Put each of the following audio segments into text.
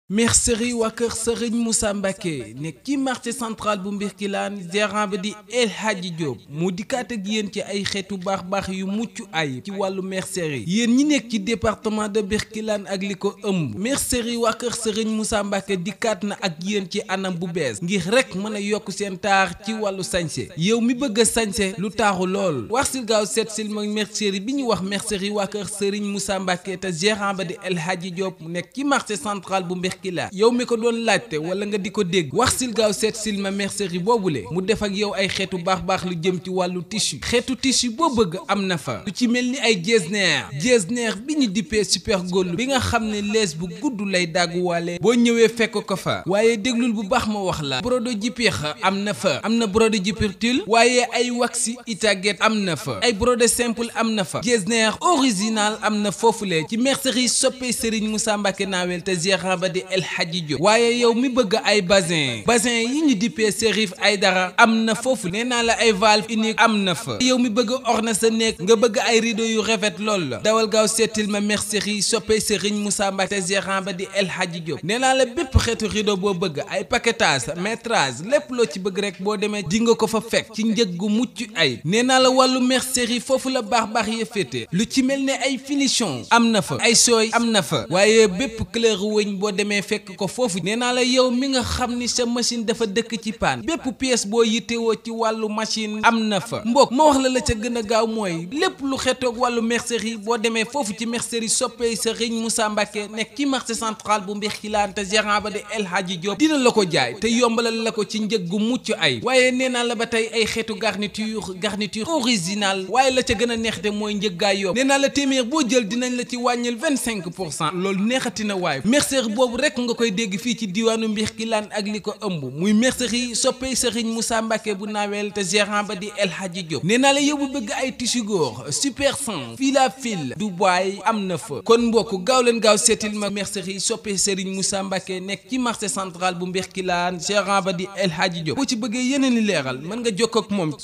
mercerie waa kër sëriñ Moussa Mbacke nekk ci marché central bu Mbirkilaan gérant bi di El Hadji Diop mu dikkaat ak yéen ci ay xeetu baax baax yu mucc ayib ci wàllu mercerie yéen ñi nekk ci département de Mbirkilaan ak li ko ëmb mercerie waa kër sëriñ Moussa Mbacke dikkaat na ak yéen ci anam bu bees ngir rek mën a yokk seen taar ci wàllu sañse yow mi bëgg a sañse lu taaru lool wax sil gaaw seet sil ma mercerie bi ñu wax mercerie waa kër sëriñ Moussa Mbacke te gérant ba di El Hadji Diop mu nekk ci marché central bu Mbirkilaan yow mi ko doon laajte wala nga di ko dégg wax sil gaaw seet sil ma mercerie boobule mu def ak yow ay xeetu baax baax lu jëm ci wàllu tissu xeetu tissu boo bëgg am na fa lu ci mel ni ay jesner jesner bi ñu dippee super gold bi nga xam ne lees bu gudd lay dagguwaale boo ñëwee fekk ko fa waaye déglul bu baax ma wax la brodo jipix am na fa am na brodo jipirtul waaye ay waxi itaget am na fa ay brodo simple am na fa jesner original am na foofule ci mercerie soppee Serigne Moussa Mbacke naawel te gérant ba di El Hadji Diop waaye yow mi bëgg ay bazin bazin yi ñu dippee Serif Aydara am na foofu nee naa la ay valve unique am na fa yow mi bëgg orne sa néeg nga bëgg ay rideau yu rafet lool la dawal gaaw seetil ma mercerie soppee Serigne Moussa Mbacke te gérant ba di El Hadji Diop nee naa la bépp xeetu rideau boo bëgg ay paquetage métrage lépp loo ci bëgg rek boo demee di nga ko fa fekk ci njëg gu mucc ay nee naa la wàllu mercerie foofu la baax baax ya féete lu ci mel ne ay finition am na fa ay sooy am na fa waaye bépp couleur wëñ boo demee fekk ko foofu nee naa la yow mi nga xam ni sa machine dafa dëkk ci paan bépp pièce boo yittewoo ci wàllu machine am na fa mbokk ma wax la la ca gën a gaaw mooy lépp lu xetoog wàllu mercerie boo demee foofu ci mercerie soppee Serigne Moussa Mbacke nekk ci marché central bu Mbirkilaan te gérant ba di El Hadji Diop dina la ko jaay te yombalal la ko ci njëg gu mucc ay waaye nee naa la ba tey ay xeetu garniture garniture original waaye la ca gën a neexte mooy njëggaay yomb nee naa la téeméer boo jël dinañ la ci wàññil vingt cinq pour cent loolu neexati na waaye mercerie boobu rek nga koy dégg fii ci diwaanu Mbirkilaan ak li ko ëmb muy mercerie soppee Serigne Moussa Mbacke bu naaweel te gérant ba di El Hadji Diop nee naa la yow bu bëgg ay tissu góor super 100 fil à fil Dubaï am na fa kon mbokk gaaw leen gaaw seetil ma mercerie soppee Serigne Moussa Mbacke nekk ci marché central bu Mbirkilaan gérant ba di El Hadji Diop boo ci bëggee yeneen i leeral mën nga jokkoo ak moom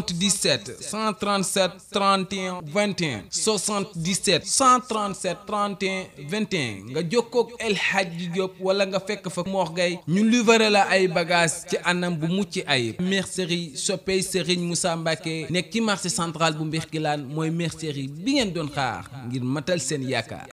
77 137 31 21 77 137 31 21 nga jokkoo ak El Hadji Diop wala nga fekk fa Mor Gueye ñu livré la ay bagages ci anam bu mucc ayib mercerie soppey Serigne Moussa Mbacke nekk ci marché central bu Mbirkilaan mooy mercerie bi ngeen doon xaar ngir matal seen yaakaar.